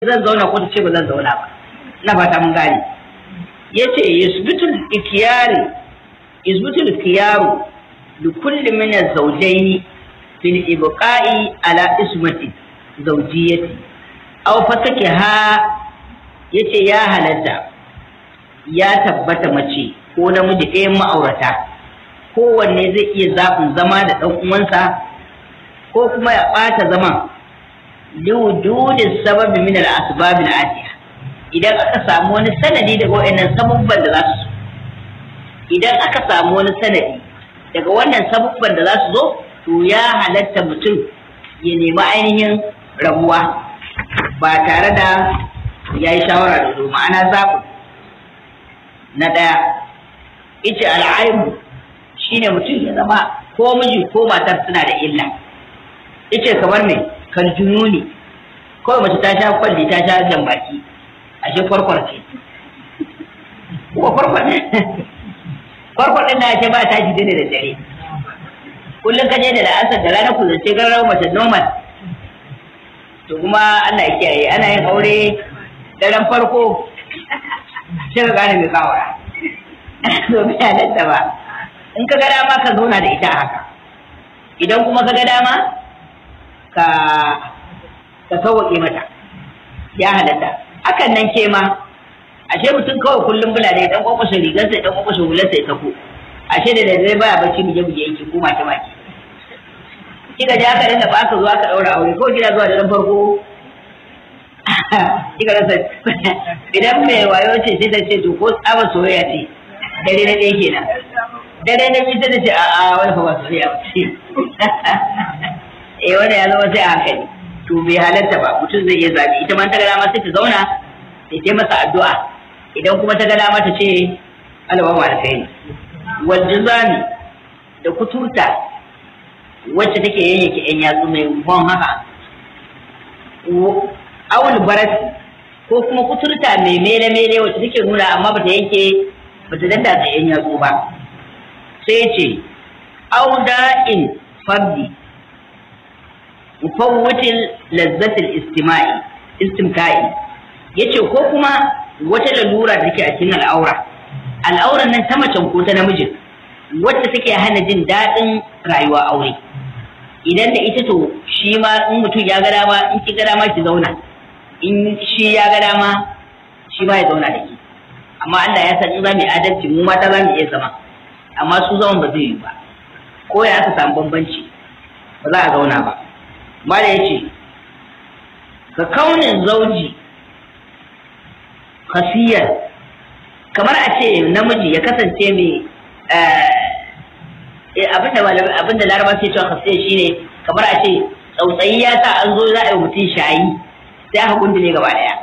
zan zauna ko ta ce ba zan zauna ba na fata mun gane yace yusbitul ikiyari yusbitul ikiyaru li kulli min az-zawjayn fil ibqa'i ala ismati zawjiyati aw fasake ha yace ya halatta ya tabbata mace ko namiji ɗayan ma'aurata kowanne zai iya zaɓin zama da ɗan uwansa ko kuma ya ɓata zaman liwujudin sababi min al-asbab al-atiya idan aka samu wani sanadi daga wayannan sababban da za su idan aka samu wani sanadi daga wannan sababban da za su zo to ya halatta mutum ya nemi ainihin rabuwa ba tare da ya yi shawara da zo ma'ana zaɓu na ɗaya ita al'aibu shine mutum ya zama ko miji ko matar suna da illa ita kamar mai kan jununi kawai mace ta sha kwalli ta sha jan baki ashe kwarkwar ce ko kwarkwar ne kwarkwar din na ce ba ta ji dare da dare kullum ka je da la'asar da rana ku zance gararau mace normal to kuma Allah ya kiyaye ana yin aure daren farko sai ka gane mai kawara to bai halatta ba in ka ga dama ka zauna da ita haka idan kuma ka ga dama ka ka sauwaƙe mata ya halatta hakan nan ke ma ashe mutum kawai kullum bula ne dan kwakwashe rigarsa dan kwakwashe hularsa ya sako ashe da dare baya bacci mu je mu je yake ko mace mace kika je aka dinga ba aka zo aka daura aure ko kina zuwa da dan farko kika rasa idan mai wayo ce sai ta ce to ko tsaba soyayya ce dare na ɗaya kenan dare na biyu sai ta ce a'a wani fa ba soyayya ba ce eh wanda ya zama sai a hankali to bai halatta ba mutum zai iya zabi ita ma ta ga dama sai ta zauna ta ce masa addu'a idan kuma ta ga dama ta ce Allah ba alkhairi wal jizami da kuturta wacce take yayyake yan yatsu mai bon haka awul barat ko kuma kuturta mai mele mele wacce take nuna amma bata yanke bata danda ta yan yatsu ba sai ce auda in fardi mufawwatil lazzatil istima'i istimka'i yace ko kuma wata lalura da take a cikin al'aura al'auran nan ta macen ko ta namijin wacce take hana jin daɗin rayuwa aure idan da ita to shi ma in mutum ya ga dama in ki ga dama ki zauna in shi ya ga dama shi ma ya zauna da ki amma Allah ya san in za mu yi adalci mu mata za mu iya zama amma su zaman ba zai yi ba ko ya aka samu bambanci ba za a zauna ba mala ya ce ka kaunin zauji kasiyar kamar a ce namiji ya kasance mai abinda laraba ce cewa kasiyar shine kamar a ce tsautsayi ya sa an zo za a yi mutum shayi sai aka gundule gaba daya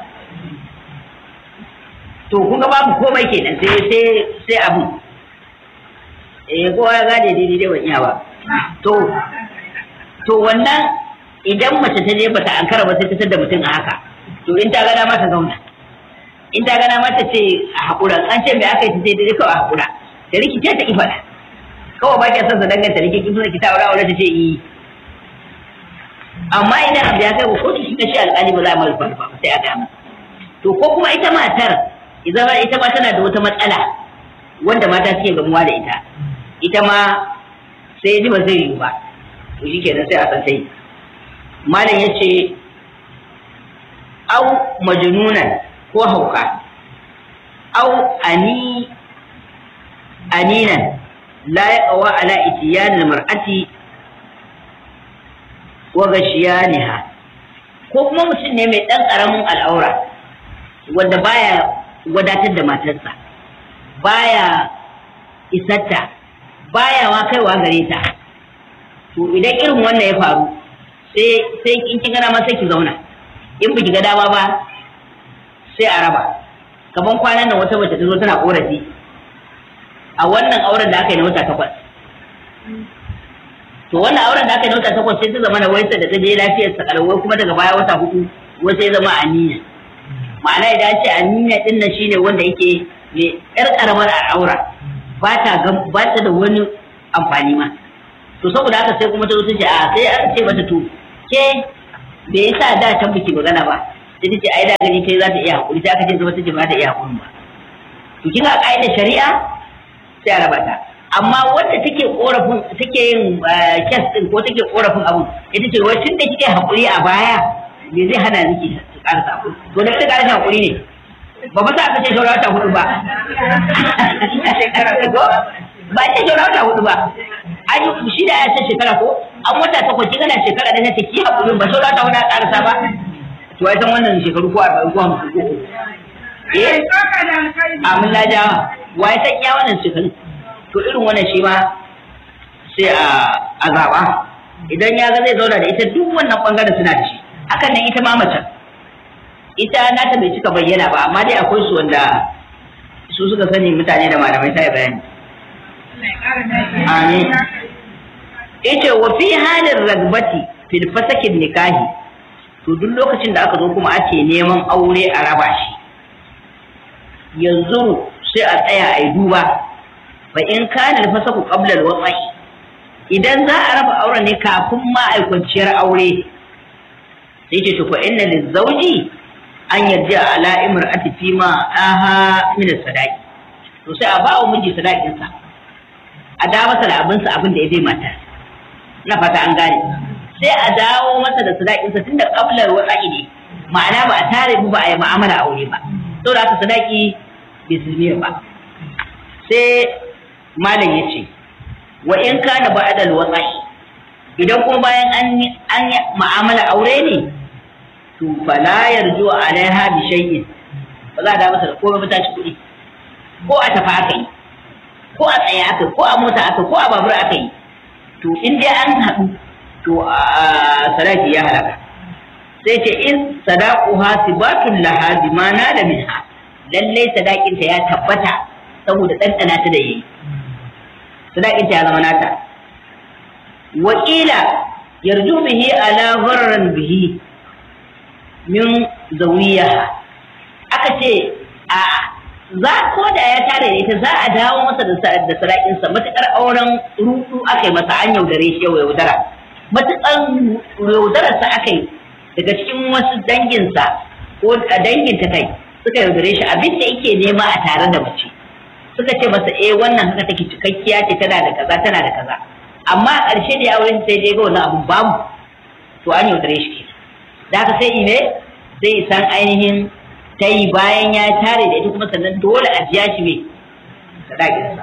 to kun ga babu komai kenan sai sai sai abu eh kowa ya gane daidai dai ban iya ba to to wannan idan mace ta je bata ankara ba sai ta tada mutum a haka to in ta gana mata zauna in ta gana mata ce a haƙura an ce me aka yi sai dai kawai a haƙura da rikice ta ifada kawai ba ki son sa danganta rikici kin suna ki ta aure aure ta ce yi amma idan abu ya kai ko kotu shi ta shi alƙali ba za a malfa ba sai a gama to ko kuma ita matar idan ita ma tana da wata matsala wanda mata suke gamuwa da ita ita ma sai ji ba zai yi ba to shi kenan sai a san sai malam ya ce au majnunan ko hauka au ani aninan la ya kawa ala itiyanil mar'ati wa gashiyaniha ko kuma mutum ne mai ɗan ƙaramin al'aura wanda baya wadatar da matarsa baya isarta baya ma kaiwa gare ta to idan irin wannan ya faru sai sai in kin gana ma sai ki zauna in biki ga dama ba sai a raba kaman kwanan nan wata mace ta zo tana korafi a wannan auren da aka yi na wata takwas to wannan auren da aka yi na wata takwas sai ta zama na waisa da ta je lafiyar sa kalawai kuma daga baya wata hudu wai sai zama aniya ma'ana idan ce aniya din nan shine wanda yake mai yar karamar aura ba ta ba ta da wani amfani ma to saboda haka sai kuma ta zo ta ce a sai aka ce mata to ke me yasa da can biki magana ba sai ta ce ai da gani kai za ta iya hakuri sai aka ce zama ta ce ba ta iya hakuri ba to kina ka'idar shari'a sai a raba ta amma wanda take korafin take yin kes din ko take korafin abu ita ce wai tun da kike hakuri a baya me zai hana miki ki karasa hakuri to da kika karasa hakuri ne ba ba sa aka ce shawara ta hudu ba ba ce shawara ta hudu ba an yi shi da ya ce shekara ko an wata takwas kika na shekara da ta ki hakuri ba shawara ta hudu a karasa ba to ai san wannan shekaru ko arba'in ko hamsin ko eh amin na jawa wa ya san iya wannan shekaru to irin wannan shi ma sai a zaɓa idan ya ga zai zauna da ita duk wannan ɓangaren suna da shi hakan nan ita ma macen ita nata bai cika bayyana ba amma dai akwai su wanda su suka sani mutane da malamai ta yi bayani amin ita wa fi halin ragbati fil fasakin nikahi to duk lokacin da aka zo kuma ake neman aure a raba shi yanzu sai a tsaya a yi duba fa in kana alfasaku qabla alwaqi idan za a raba auren ne kafin ma ai kwanciyar aure sai ce to fa inna lizawji an yarda ala imra'ati fi ma aha min sadaqi to sai a ba wa miji sadaqin sa a da masa da abin sa abin da ya bai mata na fata an gane sai a dawo masa da sadaqin sa tunda qabla alwaqi ne ma'ana ba a tare mu ba a yi mu'amala aure ba saboda haka sadaqi bai ba sai malam ya ce wa in kana ba'da al-waqi idan kuma bayan an an mu'amala aure ne to fala yarju alaiha bi shay'in ba za a da masa da komai ba ci kuɗi ko a tafi aka yi ko a tsaye aka ko a mota aka ko a babur aka yi to in dai an haɗu to a sadaki ya halaka sai ce in sadaquha sibatun laha bima nala minha lallai sadakinta ya tabbata saboda ɗanɗana ta da yayi sadakinta ya zama nata wakila yarju bihi ala gharran bihi min zawiya aka ce a za ko da ya tare da ita za a dawo masa da sadakinsa matuƙar auren rudu aka yi masa an yaudare shi yau yaudara matuƙar yaudararsa aka yi daga cikin wasu danginsa ko danginta kai suka yaudare shi abin da yake nema a tare da mace suka ce masa eh wannan haka take cikakkiya ce tana da kaza tana da kaza amma a ƙarshe da ya auren sai dai ga wannan abun bamu to an yaudare shi ke da haka sai ine sai san ainihin ta yi bayan ya tare da ita kuma sannan dole a biya shi mai sadakinsa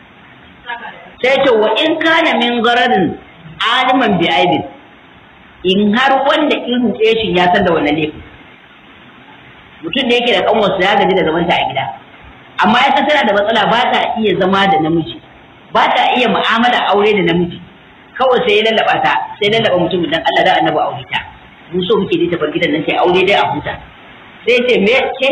sai ce wa in kana min gararin aliman bi aibin in har wanda in ruɗe shi ya san da wannan laifin mutum da yake da kanwarsa ya gaji da zamanta a gida amma ya tana da matsala ba ta iya zama da namiji ba ta iya mu'amala aure da namiji kawai sai ya lallaba ta sai lallaba mutum dan Allah da annabi aure ta mu so muke dai ta bar gidan nan sai aure dai a huta sai ce me ce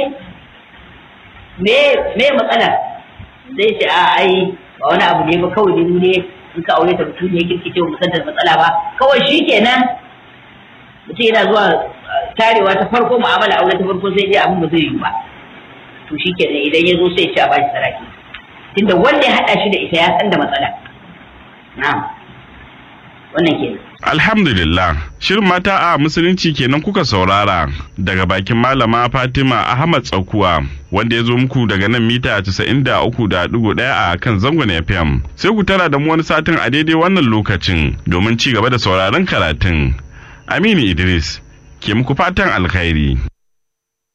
me me matsala sai ce a ai ba wani abu ne ba kawai dai mu ne in ka aure ta mutum ne kirki ce mu san da matsala ba kawai shikenan mutum yana zuwa tarewa ta farko mu'amala aure ta farko sai dai abin ba zai yi ba to shi kenan idan ya zo sai ce a bashi saraki tunda wanda ya haɗa shi da ita ya san da matsala na'am wannan kenan Alhamdulillah, shirin mata a musulunci kenan kuka saurara daga bakin malama Fatima Ahmad Tsakuwa wanda ya zo muku daga nan mita 93.1 a kan zangon FM. Sai ku tara da mu wani satin a daidai wannan lokacin domin ci gaba da sauraron karatun. Aminu Idris, ke muku fatan alkhairi.